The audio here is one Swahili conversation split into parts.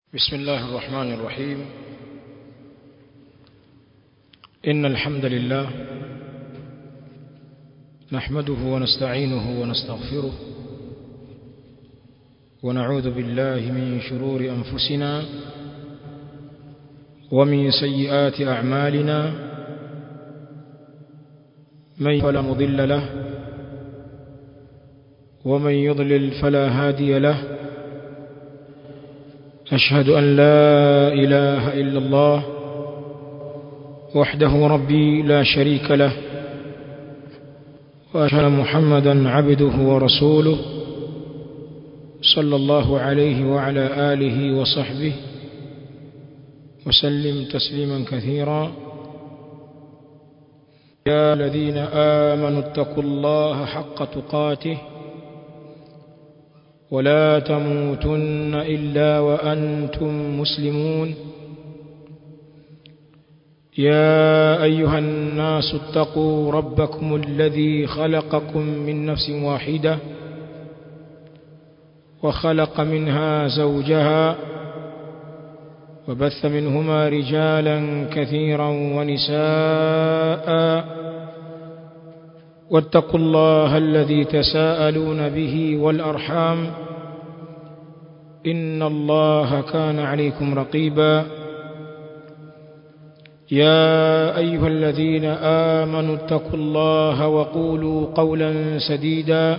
بسم الله الرحمن الرحيم إن الحمد لله نحمده ونستعينه ونستغفره ونعوذ بالله من شرور أنفسنا ومن سيئات أعمالنا من فلا مضل له ومن يضلل فلا هادي له أشهد أن لا إله إلا الله وحده ربي لا شريك له وأشهد محمدا عبده ورسوله صلى الله عليه وعلى آله وصحبه وسلم تسليما كثيرا يا الذين آمنوا اتقوا الله حق تقاته ولا تموتن إلا وأنتم مسلمون يا أيها الناس اتقوا ربكم الذي خلقكم من نفس واحدة وخلق منها زوجها وبث منهما رجالا كثيرا ونساء واتقوا الله الذي تساءلون به والأرحام إن الله كان عليكم رقيبا يا أيها الذين آمنوا اتقوا الله وقولوا قولا سديدا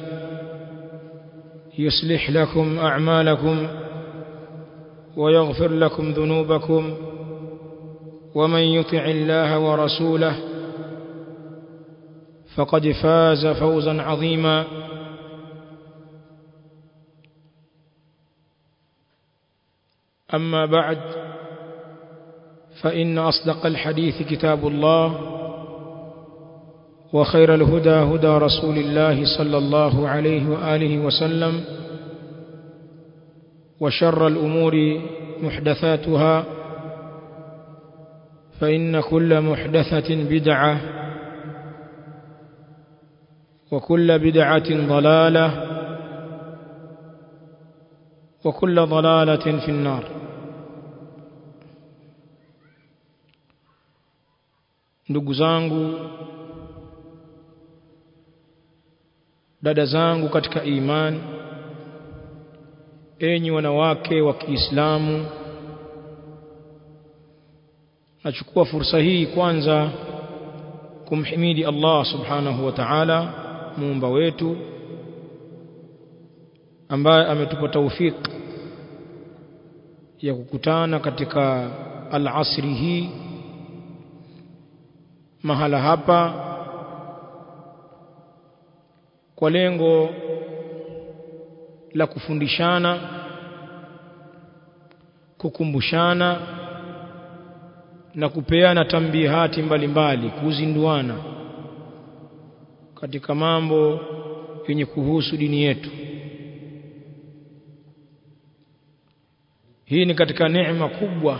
يصلح لكم أعمالكم ويغفر لكم ذنوبكم ومن يطع الله ورسوله فقد فاز فوزا عظيما أما بعد فإن أصدق الحديث كتاب الله وخير الهدى هدى رسول الله صلى الله عليه وآله وسلم وشر الأمور محدثاتها فإن كل محدثة بدعة وكل بدعة ضلالة وكل ضلالة في النار ndugu zangu dada zangu katika imani enyi wanawake wa Kiislamu nachukua fursa hii kwanza kumhimidi Allah subhanahu wa ta'ala muumba wetu ambaye ametupa taufik ya kukutana katika al-asri hii mahala hapa kwa lengo la kufundishana kukumbushana na kupeana tambihati mbalimbali kuzinduana katika mambo yenye kuhusu dini yetu hii ni katika neema kubwa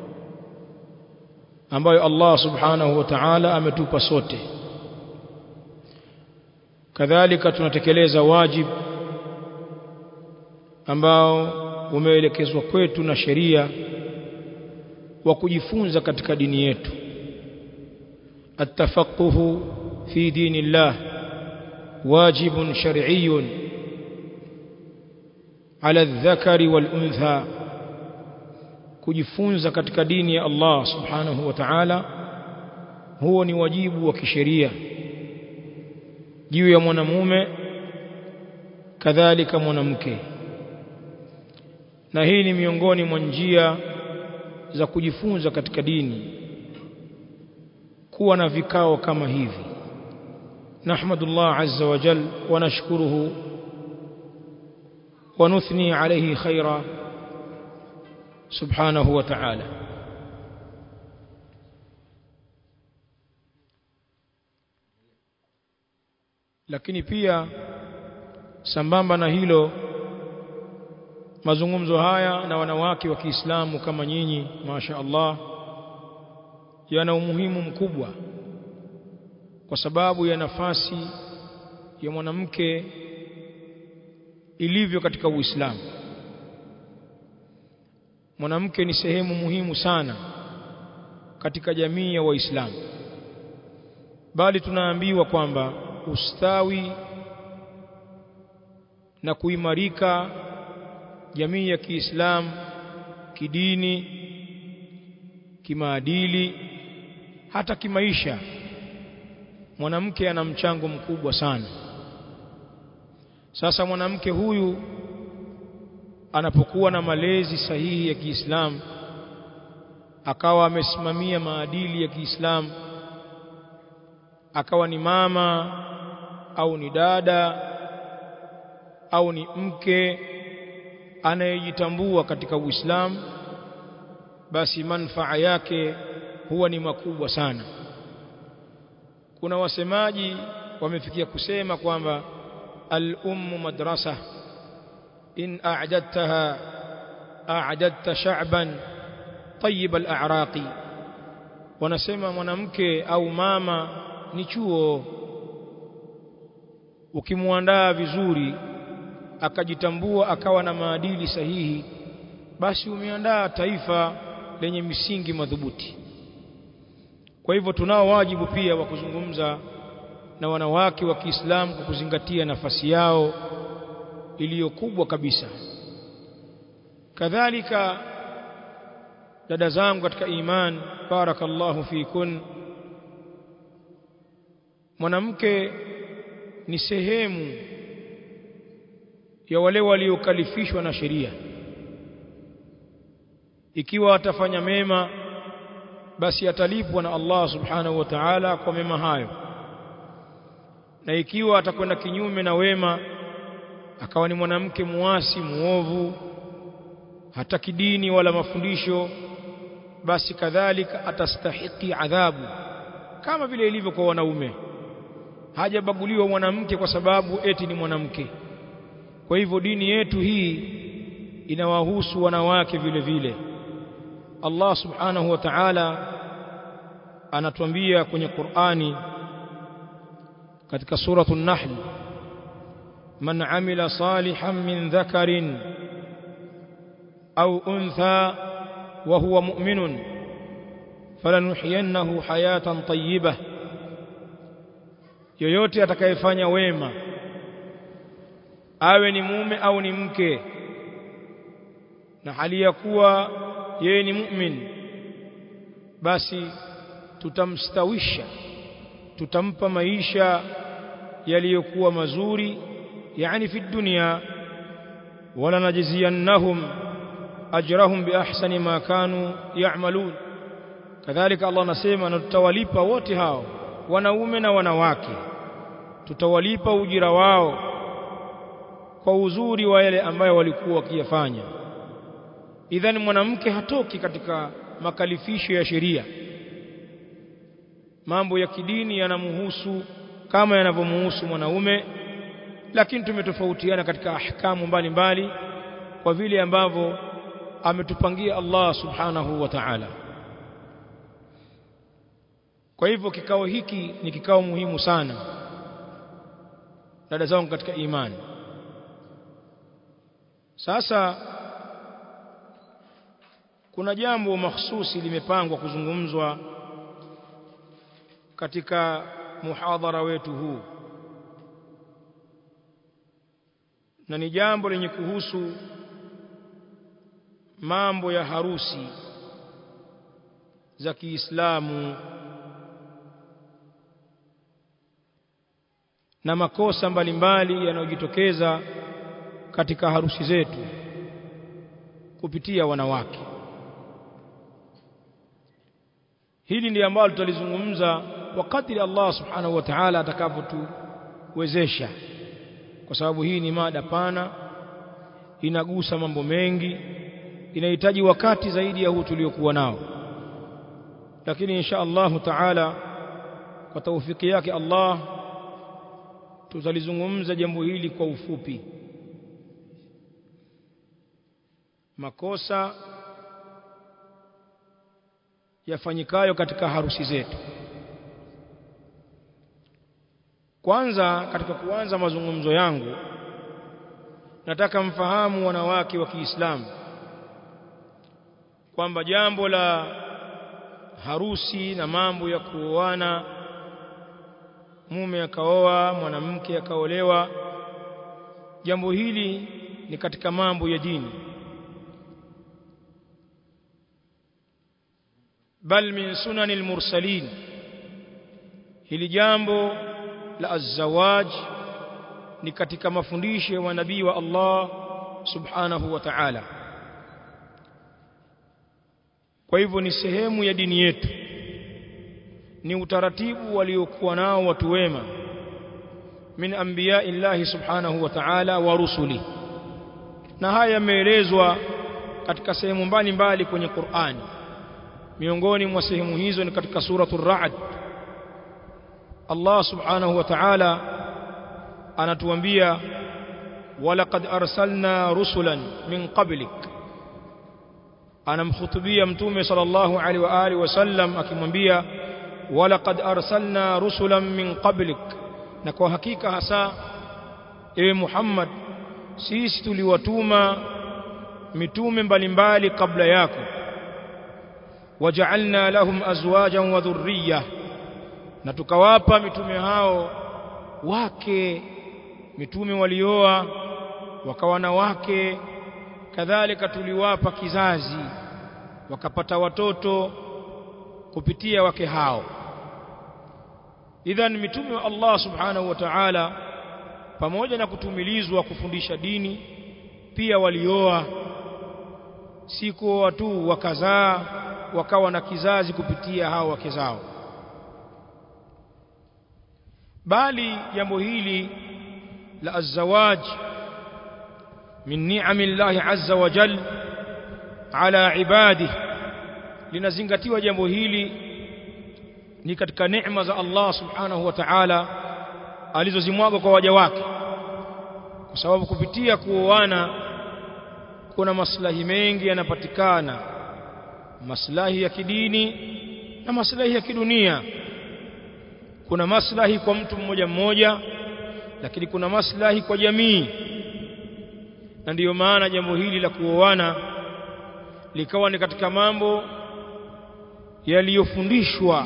ambayo Allah subhanahu wa ta'ala ametupa sote kadhalika tunatekeleza wajib ambao umeelekezwa kwetu na sheria wa kujifunza katika dini yetu التفقه في دين الله واجب شرعي على الذكر والأنثى kujifunza katika dini ya Allah subhanahu wa ta'ala huo ni wajibu wa kisheria juu ya mwanamume kadhalika mwanamke na hii ni miongoni mwa njia za kujifunza katika dini kuwa na vikao kama hivi nahmadullah azza wa jal wa nashkuruhu wa nuthni alayhi khaira subhanahu wa ta'ala lakini pia sambamba na hilo mazungumzo haya na wanawake wa Kiislamu kama nyinyi masha Allah yana umuhimu mkubwa kwa sababu ya nafasi ya mwanamke ilivyo katika Uislamu mwanamke ni sehemu muhimu sana katika jamii ya waislamu bali tunaambiwa kwamba ustawi na kuimarika jamii ya Kiislamu kidini kimaadili hata kimaisha mwanamke ana mchango mkubwa sana sasa mwanamke huyu anapokuwa na malezi sahihi ya Kiislamu akawa amesimamia maadili ya Kiislamu akawa ni mama au ni dada au ni mke anayejitambua katika Uislamu basi manfaa yake huwa ni makubwa sana kuna wasemaji wamefikia kusema kwamba al-ummu madrasa in a'dadtaha a'dadta sha'ban tayyib al-a'raqi wanasema mwanamke au mama ni chuo ukimwandaa vizuri akajitambua akawa na maadili sahihi basi umeandaa taifa lenye misingi madhubuti kwa hivyo tunao wajibu pia wa kuzungumza na wanawake wa Kiislamu kwa kuzingatia nafasi yao iliyo kubwa kabisa kadhalika dada zangu katika iman barakallahu fikun mwanamke ni sehemu ya wale waliokalifishwa na sheria ikiwa atafanya mema basi atalipwa na Allah subhanahu wa ta'ala kwa mema hayo na ikiwa atakwenda kinyume na wema akawa ni mwanamke muasi muovu hata kidini wala mafundisho basi kadhalika atastahiki adhabu kama vile ilivyo kwa wanaume hajabaguliwa mwanamke kwa sababu eti ni mwanamke kwa hivyo dini yetu hii inawahusu wanawake vile vile Allah subhanahu wa ta'ala anatuambia kwenye Qur'ani katika suratul Nahl man amila salihan min dhakarin au untha wa huwa mu'minun falanuhyiyannahu hayatan tayyibah yoyote atakayefanya wema awe ni mume au ni mke na hali ya kuwa yeye ni mu'min basi tutamstawisha tutampa maisha yaliyokuwa mazuri yani fi dunya wala najziyannahum ajrahum bi ahsani ma kanu ya'malun kadhalika Allah anasema na tutawalipa wote hao wanaume na wanawake tutawalipa ujira wao kwa uzuri wa yale ambayo walikuwa wakiyafanya idhani mwanamke hatoki katika makalifisho ya sheria mambo ya kidini yanamhusu kama yanavyomuhusu mwanaume lakini tumetofautiana katika ahkamu mbalimbali kwa vile ambavyo ametupangia Allah subhanahu wa ta'ala kwa hivyo kikao hiki ni kikao muhimu sana dada zangu katika imani sasa kuna jambo mahsusi limepangwa kuzungumzwa katika muhadhara wetu huu na ni jambo lenye kuhusu mambo ya harusi za Kiislamu na makosa mbalimbali yanayojitokeza katika harusi zetu kupitia wanawake hili ndiyo ambalo tutalizungumza kwa kadri Allah subhanahu wa ta'ala atakapotuwezesha kwa sababu hii ni mada pana inagusa mambo mengi inahitaji wakati zaidi ya huu tuliokuwa nao lakini insha Allahu taala kwa taufiki yake Allah tutalizungumza jambo hili kwa ufupi makosa yafanyikayo katika harusi zetu kwanza katika kuanza mazungumzo yangu nataka mfahamu wanawake wa Kiislamu kwamba jambo la harusi na mambo ya kuoana mume akaoa mwanamke akaolewa jambo hili ni katika mambo ya dini bal min sunani almursalin hili jambo la azwaj ni katika mafundisho ya nabii wa Allah subhanahu wa ta'ala kwa hivyo ni sehemu ya dini yetu ni utaratibu waliokuwa nao watu wema min anbiya illahi subhanahu wa ta'ala wa rusuli na haya yameelezwa katika sehemu mbalimbali kwenye Qur'ani miongoni mwa sehemu hizo ni katika suratul ra'd Allah subhanahu wa ta'ala anatuambia walaqad arsalna rusulan min qablik anamkhutubia mtume sallallahu alaihi wa alihi wasallam akimwambia walaqad arsalna rusulan min qablik na kwa hakika hasa ewe Muhammad sisi tuliwatuma mitume mbalimbali kabla yako waja'alna lahum azwajan wa dhurriyyah na tukawapa mitume hao wake mitume walioa wakawa na wake kadhalika tuliwapa kizazi wakapata watoto kupitia wake hao idhan mitume wa Allah subhanahu wa ta'ala pamoja na kutumilizwa kufundisha dini pia walioa si kuoa tu wakazaa wakawa na kizazi kupitia hao wake zao bali jambo hili la azwaj min ni'ami Allah azza wa jal ala ibadihi linazingatiwa jambo hili ni katika neema za Allah subhanahu wa ta'ala alizozimwaga kwa waja wake kwa sababu kupitia kuoana kuna maslahi mengi yanapatikana maslahi ya kidini na maslahi ya kidunia kuna maslahi kwa mtu mmoja mmoja lakini kuna maslahi kwa jamii na ndiyo maana jambo hili la kuoana likawa ni katika mambo yaliyofundishwa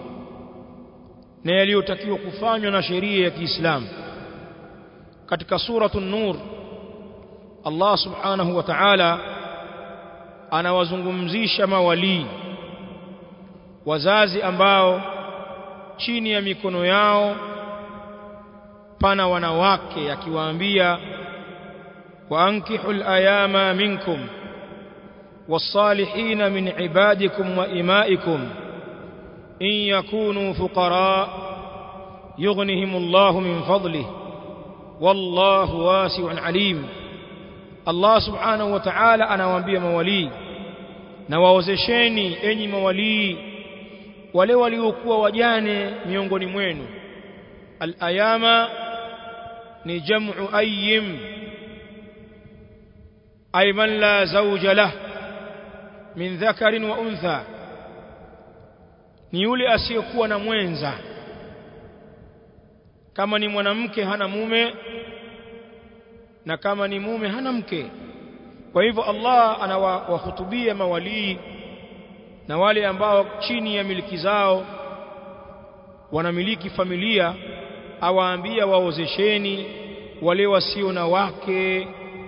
na yaliyotakiwa kufanywa na sheria ya Kiislamu katika suratul nur Allah subhanahu wa ta'ala anawazungumzisha mawalii wazazi ambao chini ya mikono yao pana wanawake akiwaambia waankihul ayama minkum والصالحين من عبادكم وإمائكم إن يكونوا فقراء يغنهم الله من فضله والله واسع عليم الله سبحانه وتعالى anawaambia mawalii na waozesheni enyi mawalii wale waliokuwa wajane miongoni mwenu al-ayama ni jam'u ayyim ay man la zawja lahu min dhakarin wa untha ni yule asiyekuwa na mwenza kama ni mwanamke hana mume na kama ni mume hana mke kwa hivyo Allah anawahutubia mawalii na wale ambao chini ya miliki zao wanamiliki familia awaambia waozesheni wale wasio na wake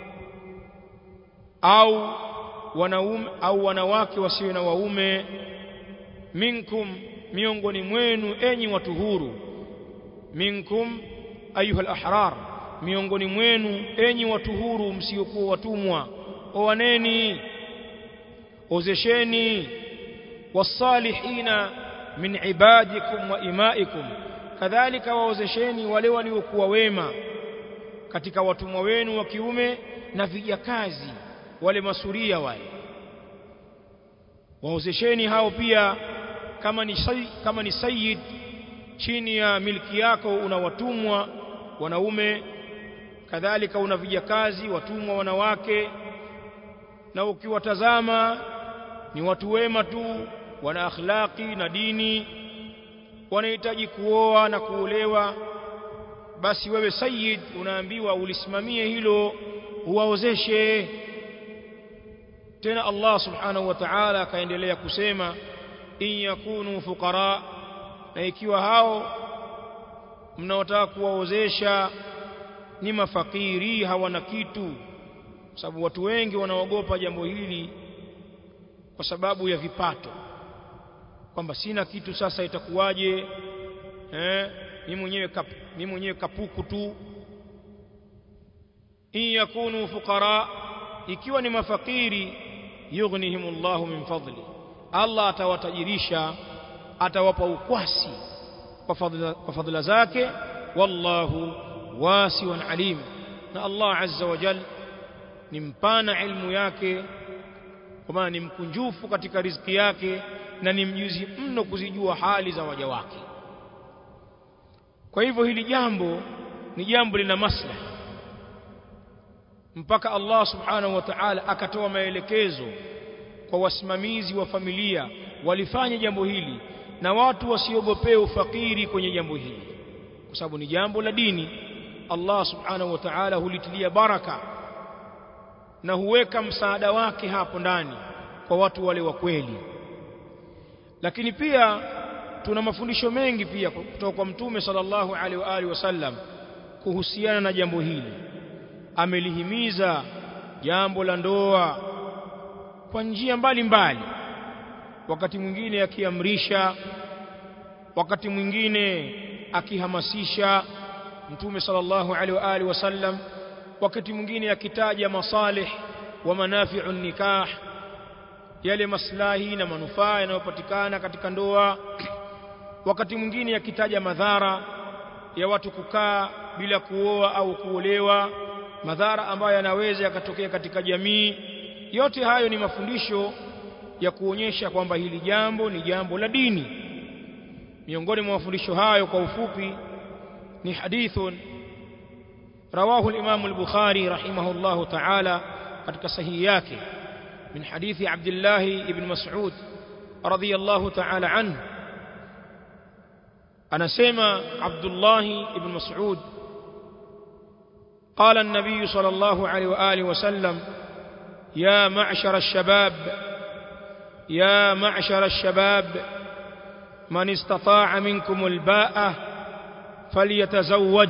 au wanaume au wanawake wasio na waume minkum miongoni mwenu enyi watu huru minkum ayuha ahrar miongoni mwenu enyi watu huru msiokuwa watumwa oaneni ozesheni wasalihina min ibadikum wa imaikum kadhalika waozesheni wale waliokuwa wema katika watumwa wenu wa kiume na vijakazi wale masuria wale waozesheni hao pia kama ni say, kama ni sayyid chini ya milki yako una watumwa wanaume kadhalika una vijakazi watumwa wanawake na ukiwatazama ni watu wema tu wana akhlaqi na dini wanahitaji kuoa na kuolewa basi wewe sayyid unaambiwa ulisimamie hilo uwaozeshe tena Allah subhanahu wa ta'ala akaendelea kusema in yakunu fuqara na ikiwa hao mnaotaka kuwaozesha ni mafakiri hawana kitu sababu watu wengi wanaogopa jambo hili kwa sababu ya vipato kwamba sina kitu sasa itakuwaje eh mimi mwenyewe kap, mimi mwenyewe kapuku tu in yakunu fuqara ikiwa ni mafakiri yughnihimullahu min fadli Allah atawatajirisha atawapa ukwasi kwa fadhila, kwa fadhila zake wallahu wasiun alim na Allah azza wa jal ni mpana ilmu yake kwa maana ni mkunjufu katika riziki yake na ni mjuzi mno kuzijua hali za waja wake kwa hivyo hili jambo ni jambo lina maslahi mpaka Allah subhanahu wa ta'ala akatoa maelekezo kwa wasimamizi wa familia walifanya jambo hili na watu wasiogopee ufakiri kwenye jambo hili kwa sababu ni jambo la dini Allah subhanahu wa ta'ala hulitilia baraka na huweka msaada wake hapo ndani kwa watu wale wa kweli lakini pia tuna mafundisho mengi pia kutoka kwa mtume sallallahu alaihi wa alihi wasallam kuhusiana na jambo hili amelihimiza jambo la ndoa kwa njia mbalimbali wakati mwingine akiamrisha wakati mwingine akihamasisha mtume sallallahu alaihi wa alihi wasallam wakati mwingine akitaja masalih wa manafi'un nikah yale maslahi na manufaa yanayopatikana katika ndoa wakati mwingine akitaja madhara ya watu kukaa bila kuoa au kuolewa madhara ambayo yanaweza yakatokea katika jamii yote hayo ni mafundisho ya kuonyesha kwamba hili jambo ni jambo la dini miongoni mwa mafundisho hayo kwa ufupi ni hadithun رواه الإمام البخاري رحمه الله تعالى قد صحيحياك من حديث عبد الله بن مسعود رضي الله تعالى عنه أنا سيما عبد الله بن مسعود قال النبي صلى الله عليه وآله وسلم يا معشر الشباب يا معشر الشباب من استطاع منكم الباءة فليتزوج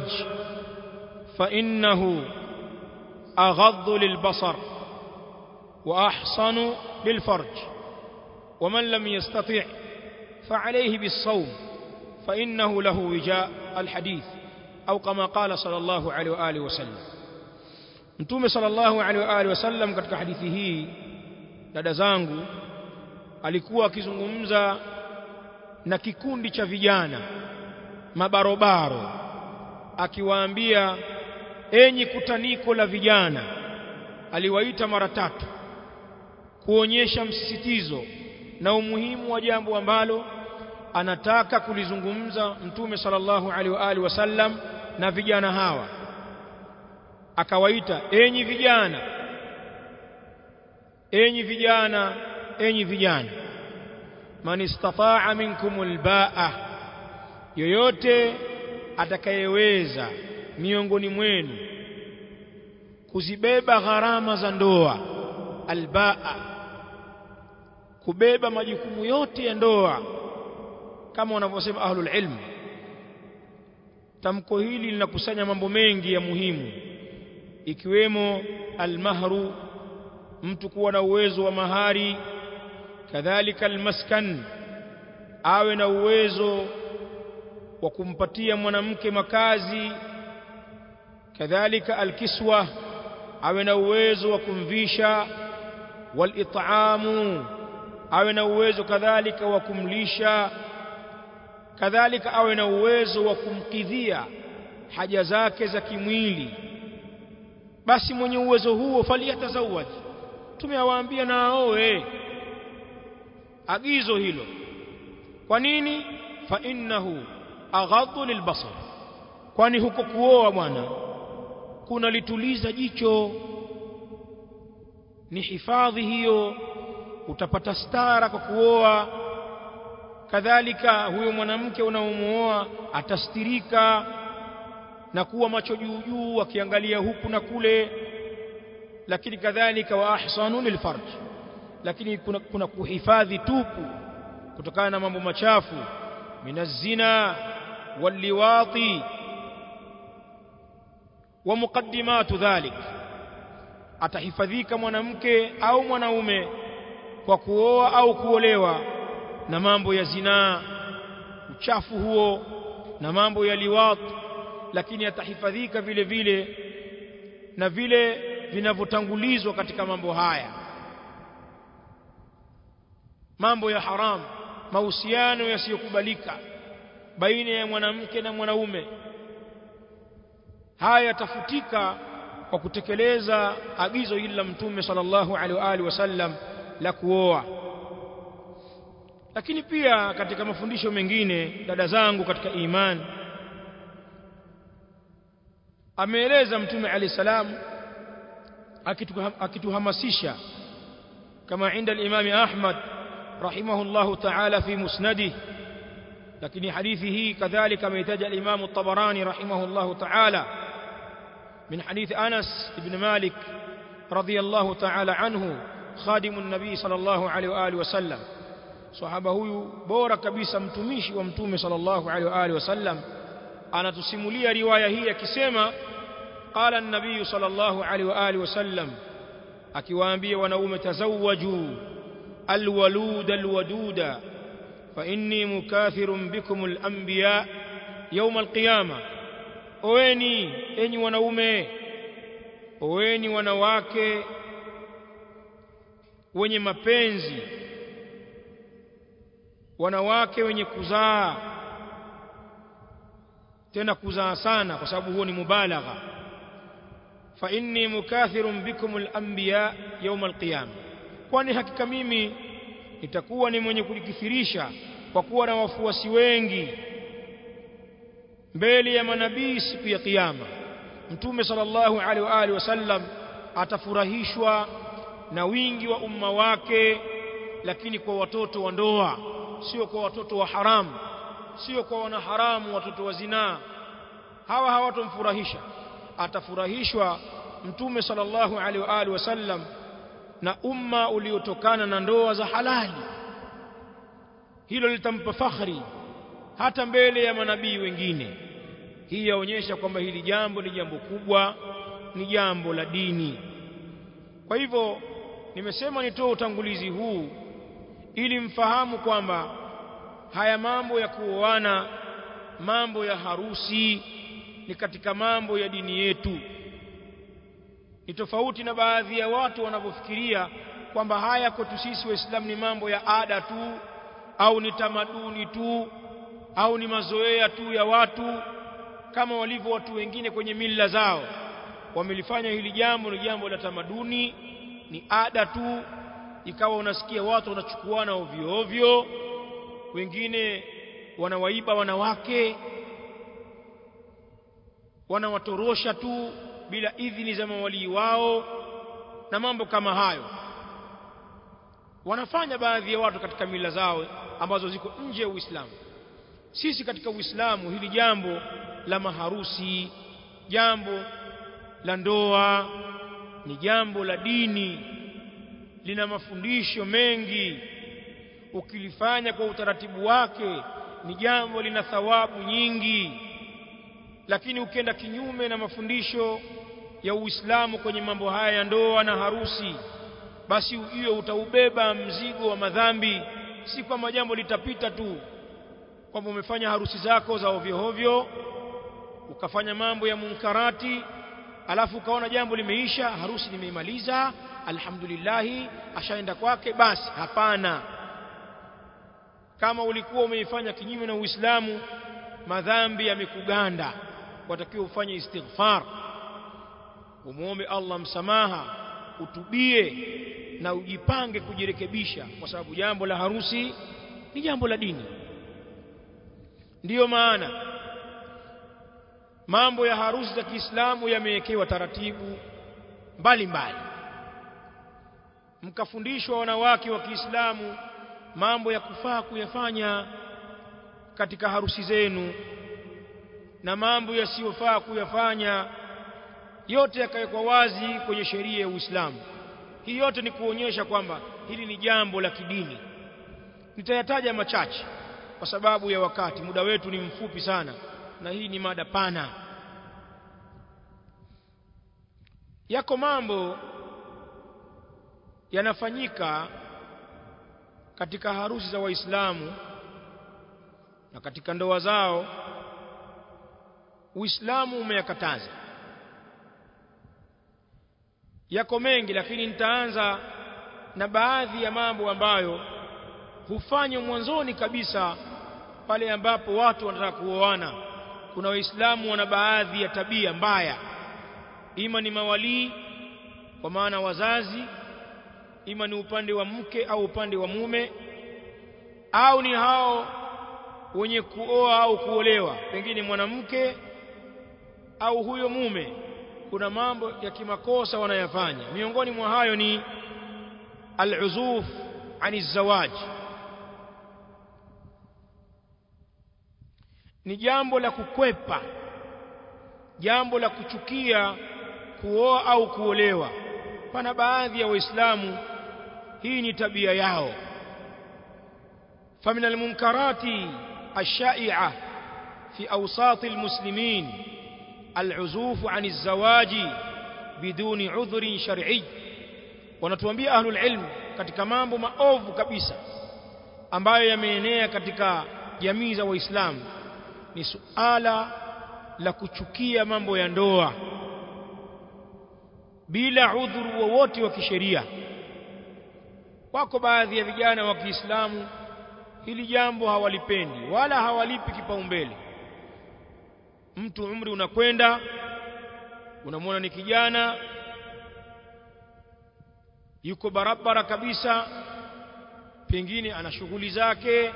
فإنه أغض للبصر وأحصن للفرج ومن لم يستطع فعليه بالصوم فإنه له وجاء الحديث أو كما قال صلى الله عليه وآله وسلم Mtume sallallahu alaihi wa alihi wasallam katika hadithi hii dada zangu alikuwa akizungumza na kikundi cha vijana mabarobaro akiwaambia enyi kutaniko la vijana aliwaita mara tatu kuonyesha msisitizo na umuhimu wa jambo ambalo anataka kulizungumza mtume sallallahu alaihi wa alihi wasallam na vijana hawa akawaita enyi vijana enyi vijana enyi vijana man istata'a minkumul ba'a yoyote atakayeweza miongoni mwenu kuzibeba gharama za ndoa albaa kubeba majukumu yote ya ndoa kama wanavyosema ahlul ilm tamko hili linakusanya mambo mengi ya muhimu ikiwemo almahru mtu kuwa na uwezo wa mahari kadhalika almaskan awe na uwezo wa kumpatia mwanamke makazi kadhalika alkiswa awe na uwezo wa kumvisha walit'amu awe na uwezo kadhalika wa kumlisha kadhalika awe na uwezo wa kumkidhia haja zake za kimwili basi mwenye uwezo huo faliyatazawaj tumewaambia na aoe agizo hilo kwa nini fa innahu aghaddu lilbasar kwani huko kuoa bwana kunalituliza jicho ni hifadhi hiyo utapata stara kwa kuoa kadhalika huyo mwanamke unaomuoa atastirika na kuwa macho juu juu akiangalia huku na kule lakini kadhalika wa ahsanu lilfarj lakini kuna, kuna kuhifadhi tupu kutokana na mambo machafu minazina walliwati wa muqaddimatu dhalik atahifadhika mwanamke au mwanaume kwa kuoa au kuolewa na mambo ya zinaa uchafu huo na mambo ya liwat lakini atahifadhika vile vile na vile vinavyotangulizwa katika mambo haya mambo ya haramu mahusiano yasiyokubalika baina ya mwanamke na mwanaume haya yatafutika kwa kutekeleza agizo hili la mtume sallallahu alaihi wa alihi wasallam la kuoa lakini pia katika mafundisho mengine dada zangu katika imani ameeleza mtume alayhi salam akituhamasisha kama inda al-Imam Ahmad rahimahullah ta'ala fi musnadih lakini hadithi hii kadhalika ameitaja al-Imam at-Tabarani rahimahullah ta'ala min hadith Anas ibn Malik radiyallahu ta'ala anhu خادم النبي صلى الله عليه واله وسلم sahaba huyu bora kabisa mtumishi wa mtume sallallahu alaihi wa alihi wasallam anatusimulia riwaya hii akisema qala an-nabiy sallallahu alaihi wa alihi wasallam akiwaambia wanaume tazawwaju alwalud alwaduda fa inni mukathirun bikum al-anbiya yawm al-qiyama oweni enyi wanaume oweni wanawake wenye mapenzi wanawake wenye kuzaa tena kuzaa sana kwa sababu huo ni mubalagha fa inni mukathirun bikum al-anbiya yawm al-qiyama kwani hakika mimi nitakuwa ni mwenye kulikithirisha kwa kuwa na wafuasi wengi mbele ya manabii siku ya kiyama mtume sallallahu alaihi wa alihi wasallam atafurahishwa na wingi wa umma wake lakini kwa watoto wa ndoa sio kwa watoto wa haramu sio kwa wanaharamu watoto wa zinaa hawa hawatomfurahisha atafurahishwa mtume sallallahu alaihi wa alihi wasallam na umma uliotokana na ndoa za halali hilo litampa fakhri hata mbele ya manabii wengine hii yaonyesha kwamba hili jambo ni jambo kubwa ni jambo la dini kwa hivyo nimesema nitoe utangulizi huu ili mfahamu kwamba haya mambo ya kuoana mambo ya harusi ni katika mambo ya dini yetu ni tofauti na baadhi ya watu wanavyofikiria kwamba haya kwetu sisi waislamu ni mambo ya ada tu au ni tamaduni tu au ni mazoea tu ya watu kama walivyo watu wengine kwenye mila zao wamelifanya hili jambo ni jambo la tamaduni ni ada tu ikawa unasikia watu wanachukuana ovyo ovyo wengine wanawaiba wanawake wanawatorosha tu bila idhini za mawalii wao na mambo kama hayo wanafanya baadhi ya watu katika mila zao ambazo ziko nje ya Uislamu sisi katika Uislamu hili jambo la maharusi jambo la ndoa ni jambo la dini lina mafundisho mengi ukilifanya kwa utaratibu wake ni jambo lina thawabu nyingi lakini ukienda kinyume na mafundisho ya Uislamu kwenye mambo haya ya ndoa na harusi basi hiyo utaubeba mzigo wa madhambi si kwamba jambo litapita tu kwamba umefanya harusi zako za ovyo ovyo ukafanya mambo ya munkarati alafu ukaona jambo limeisha harusi nimeimaliza alhamdulillah ashaenda kwake basi hapana kama ulikuwa umeifanya kinyume na Uislamu madhambi yamekuganda watakiwa ufanye istighfar umuombe Allah msamaha utubie na ujipange kujirekebisha kwa sababu jambo la harusi ni jambo la dini ndiyo maana mambo ya harusi za Kiislamu yamewekewa taratibu mbalimbali mkafundishwa wanawake wa Kiislamu mambo ya kufaa kuyafanya katika harusi zenu na mambo yasiyofaa kuyafanya yote yakawekwa wazi kwenye sheria ya Uislamu hii yote ni kuonyesha kwamba hili ni jambo la kidini nitayataja machache kwa sababu ya wakati muda wetu ni mfupi sana na hii ni mada pana yako mambo yanafanyika katika harusi za waislamu na katika ndoa zao uislamu umeyakataza yako mengi lakini nitaanza na baadhi ya mambo ambayo hufanywa mwanzoni kabisa pale ambapo watu wanataka kuoana kuna waislamu wana baadhi ya tabia mbaya ima ni mawalii kwa maana wazazi ima ni upande wa mke au upande wa mume au ni hao wenye kuoa au kuolewa pengine mwanamke au huyo mume kuna mambo ya kimakosa wanayafanya miongoni mwa hayo ni al-uzuf ani zawaj ni jambo la kukwepa jambo la kuchukia kuoa au kuolewa pana baadhi ya waislamu hii ni tabia yao فمن المنكرات الشائعة في أوساط المسلمين العزوف عن الزواج بدون عذر شرعي wanatuambia ahlul ilm katika mambo maovu kabisa ambayo yameenea katika jamii za waislamu ni suala la kuchukia mambo ya ndoa bila udhuru wowote wa kisheria wako baadhi ya vijana wa Kiislamu hili jambo hawalipendi wala hawalipi kipaumbele mtu umri unakwenda unamwona ni kijana yuko barabara kabisa pengine ana shughuli zake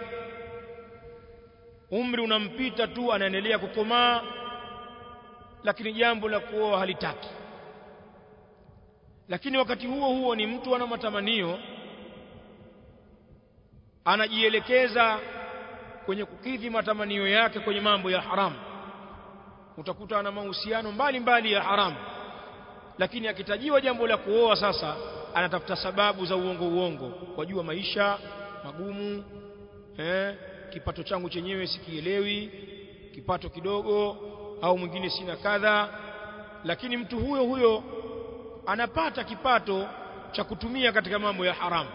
umri unampita tu anaendelea kukomaa lakini jambo la kuoa halitaki lakini wakati huo huo ni mtu ana matamanio anajielekeza kwenye kukidhi matamanio yake kwenye mambo ya haramu utakuta ana mahusiano mbalimbali ya haramu lakini akitajiwa jambo la kuoa sasa anatafuta sababu za uongo uongo wajua maisha magumu eh, kipato changu chenyewe sikielewi kipato kidogo au mwingine sina kadha lakini mtu huyo huyo anapata kipato cha kutumia katika mambo ya haramu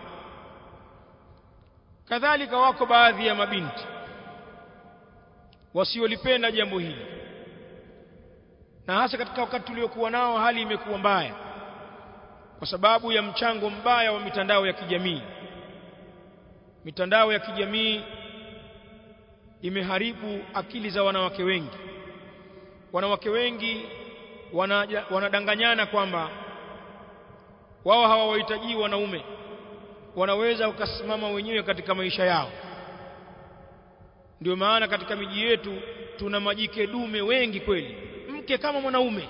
kadhalika wako baadhi ya mabinti wasiolipenda jambo hili na hasa katika wakati tuliokuwa nao hali imekuwa mbaya kwa sababu ya mchango mbaya wa mitandao ya kijamii mitandao ya kijamii imeharibu akili za wanawake wengi wanawake wengi wanaja, wanadanganyana kwamba wao hawawahitaji wanaume wanaweza ukasimama wenyewe katika maisha yao ndio maana katika miji yetu tuna majike dume wengi kweli mke kama mwanaume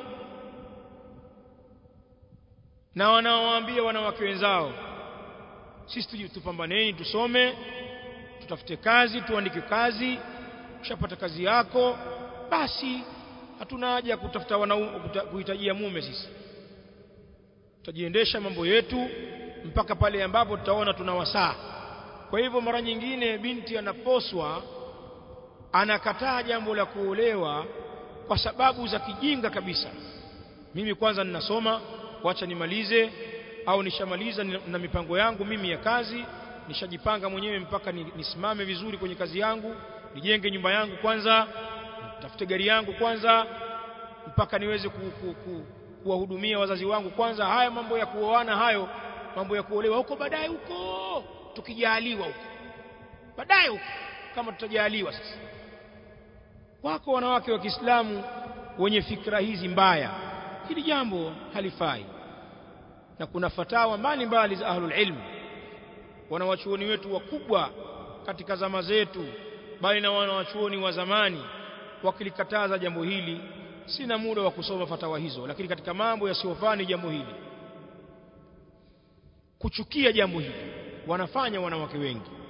na wanaowaambia wanawake wenzao sisi tupambaneni tusome tutafute kazi tuandike kazi ushapata kazi yako basi hatuna haja kutafuta wanaume kuhitajia mume sisi tutajiendesha mambo yetu mpaka pale ambapo tutaona tuna wasaa kwa hivyo mara nyingine binti anaposwa anakataa jambo la kuolewa kwa sababu za kijinga kabisa mimi kwanza ninasoma wacha nimalize au nishamaliza na mipango yangu mimi ya kazi nishajipanga mwenyewe mpaka nisimame vizuri kwenye kazi yangu nijenge nyumba yangu kwanza nitafute gari yangu kwanza mpaka niweze ku, ku, ku, kuwahudumia wazazi wangu kwanza haya mambo ya kuoana hayo mambo ya kuolewa huko baadaye huko tukijaliwa huko baadaye huko kama tutajaliwa sasa wako wanawake wa Kiislamu wenye fikra hizi mbaya hili jambo halifai na kuna fatawa mbalimbali za ahlul ilm wanawachuoni wetu wakubwa katika zama zetu bali na wanawachuoni wa zamani wakilikataza jambo hili sina muda wa kusoma fatawa hizo lakini katika mambo yasiyofani jambo hili kuchukia jambo hili wanafanya wanawake wengi